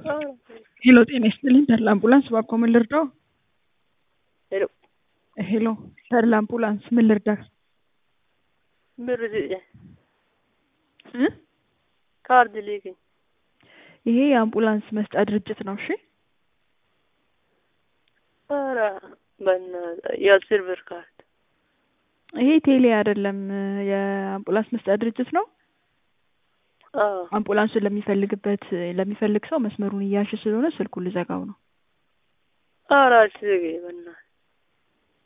ሄሎ ጤና ይስጥልኝ ተድላ አምቡላንስ እባክዎ ምን ልርዳዎ? ሄሎ ሄሎ ተድላ አምቡላንስ ምን ልርዳህ? ብር ስጭኝ እ ካርድ ልከኝ ይሄ የአምቡላንስ መስጫ ድርጅት ነው እሺ ኧረ በእናትህ የአስር ብር ካርድ ይሄ ቴሌ አይደለም የአምቡላንስ መስጫ ድርጅት ነው አዎ አምቡላንሱን ለሚፈልግበት ለሚፈልግ ሰው መስመሩን እያልሽ ስለሆነ ስልኩን ልዘጋው ነው ኧረ አትዝጊ በእናትህ